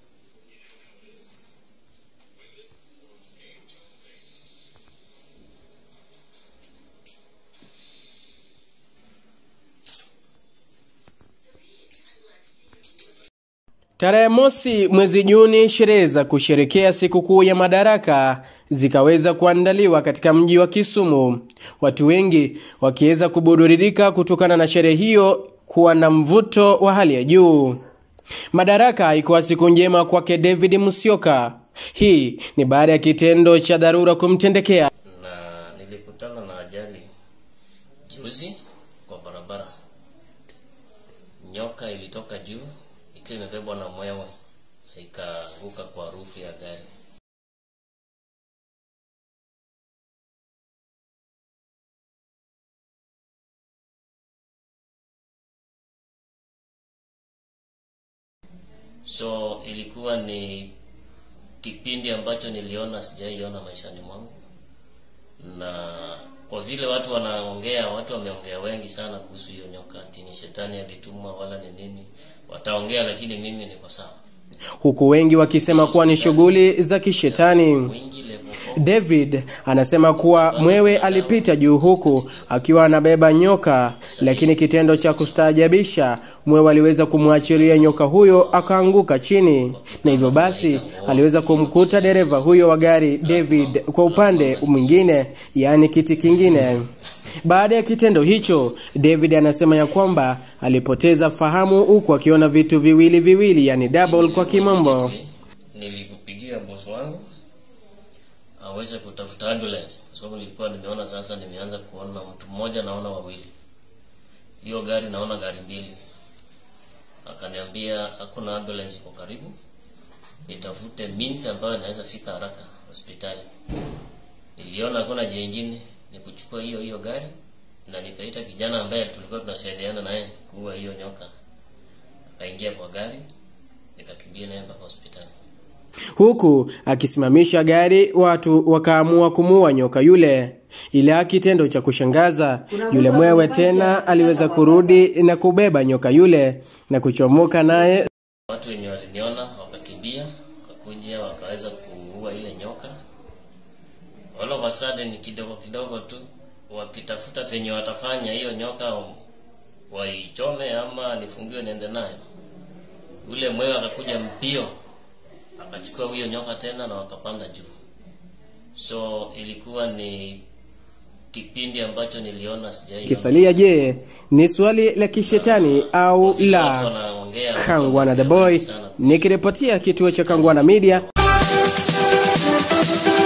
Tarehe mosi mwezi Juni, sherehe za kusherekea sikukuu ya Madaraka zikaweza kuandaliwa katika mji wa Kisumu, watu wengi wakiweza kuburudika kutokana na sherehe hiyo kuwa na mvuto wa hali ya juu. Madaraka haikuwa siku njema kwake David Musyoka. Hii ni baada ya kitendo cha dharura kumtendekea. na nilikutana na ajali juzi kwa barabara. Nyoka ilitoka juu ikiwa imebebwa na mwewe na ikaanguka kwa rufu ya gari. So ilikuwa ni kipindi ambacho niliona sijaiona maishani mwangu, na kwa vile watu wanaongea, watu wameongea wengi sana kuhusu hiyo nyoka, ati ni shetani alitumwa wala ni nini, wataongea, lakini mimi niko sawa. huku wengi wakisema kuwa ni shughuli za kishetani. Wingi level four. David anasema kuwa mwewe alipita juu huku akiwa anabeba nyoka, lakini kitendo cha kustaajabisha, mwewe aliweza kumwachilia nyoka huyo akaanguka chini, na hivyo basi aliweza kumkuta dereva huyo wa gari David kwa upande mwingine, yaani kiti kingine. Baada ya kitendo hicho, David anasema ya kwamba alipoteza fahamu huku akiona vitu viwili viwili, yani double kwa kimombo. Nilimpigia bosi wangu aweze kutafuta ambulance, kwa sababu nilikuwa nimeona sasa, nimeanza kuona mtu mmoja, naona wawili, hiyo gari naona gari mbili. Akaniambia hakuna ambulance iko karibu, nitafute means ambayo naweza fika haraka hospitali. Niliona hakuna njia ingine, ni kuchukua hiyo hiyo gari na nikaita kijana ambaye tulikuwa tunasaidiana naye kuua hiyo nyoka. Akaingia kwa gari, nikakimbia naye mpaka hospitali. huku akisimamisha gari, watu wakaamua kumuua nyoka yule. Ila kitendo cha kushangaza, yule mwewe tena aliweza kurudi na kubeba nyoka yule na kuchomoka naye. Watu wenye waliniona wakakimbia, wakakuja wakaweza kuua ile nyoka. All of a sudden, kidogo kidogo tu wakitafuta venye watafanya hiyo nyoka waichome ama nifungiwe niende nayo. Ule mwewe akakuja mbio akachukua huyo nyoka tena na wakapanda juu. So ilikuwa ni kipindi ambacho niliona sijai. Kisalia, je, ni swali la kishetani au la? Kangwana the boy nikiripotia kituo cha Kangwana Media.